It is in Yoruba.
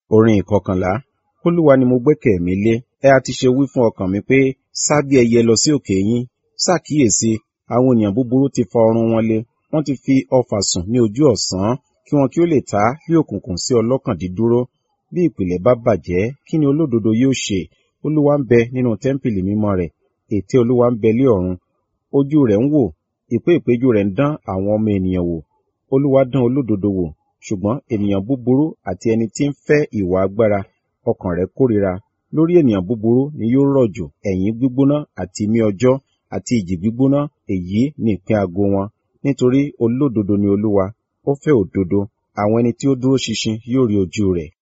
Orin ìkọkànlá. Olúwa ni mo gbẹ́kẹ̀ mi lé. Ẹ ha ti ṣe wí fún ọkàn mi pé, sá bí ẹyẹ lọ sí òkè yín. Ṣàkíyèsí, àwọn ènìyàn búburú ti fa ọrun wọn le. Wọ́n ti fi ọfà sùn ní ojú ọ̀sán, kí wọn kí ó lè ta bí òkùnkùn sí ọlọ́kàn dídúró. Bí ìpìlẹ̀ bá bàjẹ́, kí ni olódodo yóò ṣe? Olúwa ń bẹ nínú tẹ́ḿpìlì mímọ́ rẹ̀. Ète Olúwa ń bẹ lé ọ̀run. Ojú rẹ̀ ń wò, ìpéèpéjú rẹ̀ ń dán àwọn ọmọ ènìyàn wò. Olúwa dán olódodo wò, ṣùgbọ́n ènìyàn búburú àti ẹni tí ń fẹ́ ìwà agbára, ọkàn rẹ̀ kórìíra. Lórí ènìyàn búburú ni yóò rọ̀jò ẹ̀yìn gbígbóná àti imí ọjọ́ àti ìjì gbígbóná, èyí ni ìpín ago wọn. Nítorí olódodo ni Olúwa, ó fẹ́ òdodo, àwọn ẹni tí ó dúró ṣinṣin yóò rí ojú rẹ̀.